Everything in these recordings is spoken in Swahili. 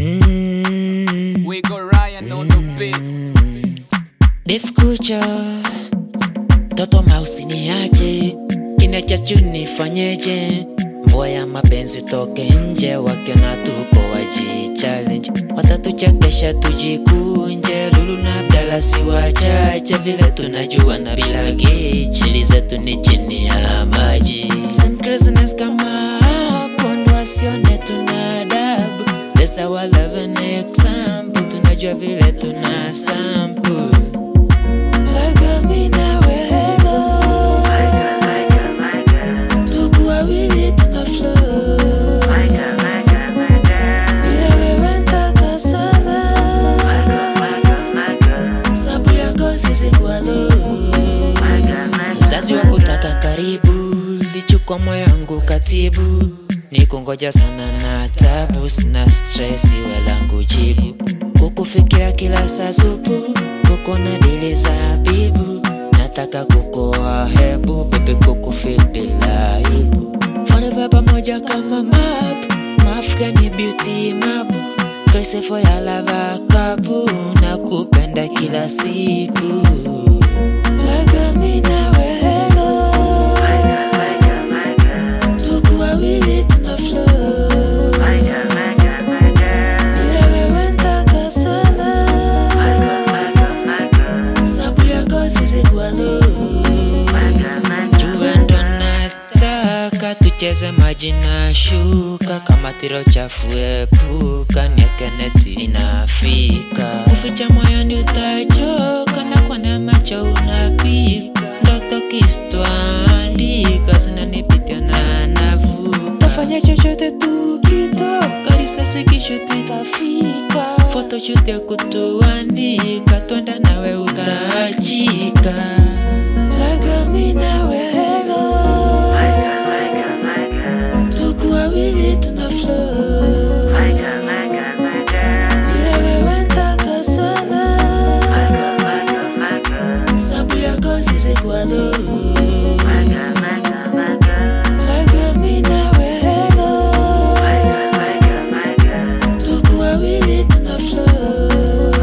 Mm, We go Ryan on the beat. Def kucha toto mausi niache, kina chachu nifanyeje? Mvua ya mapenzi toke nje, wakiona tuko waji challenge, watatuchekesha tujikunje. Lulu na Abdala si wachache vile tunajua na bila geji, chili zetu ni chini ya maji. Some craziness kama hapo ndo wasione tuna adabu. That's our love an example, tunajua vile tuna sample Laga mi na wewe Tuko wawili tuna flow Bila wewe ntaka sana Sabu yako sisi kwa low Mzazi wa kutaka karibu lichukua moyo wangu katibu nikungoja sana na tabu sina stress iwe langu jibu kukufikira kila saa supu kukuna dili za bibu nataka kukoa hebu bebe kukufil bila aibu forever pamoja kama map mafika ni beauty mabu crazy for ya lava kabu na kupenda kila siku Laga mi na wewe Tuko wawili tuna flow Bila wewe ntaka sana Sabu yako sisi kwa low Jua ndo nataka tucheze maji na shuka kama tiro chafu epuka niekeneti inafika kuficha moyoni utachoka na kwa na macho unapika ndoto kistwandika zinanipitia na navu tafanya chochote tukitoka risasi kishuti itafika photoshoot ya kutuandika twenda nawe utaachika laga mi na wewe tuko wawili tuna flow bila wewe ntaka sana sabu yako sisi kwa low laga mi na wewe tuko wawili tuna flow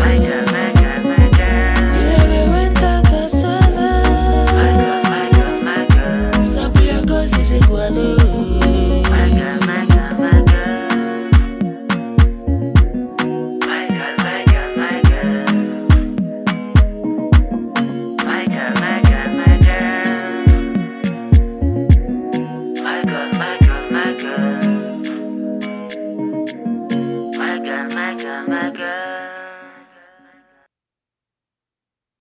bila wewe ntaka sana sabu yako sisi kwa low My girl, my girl, my girl.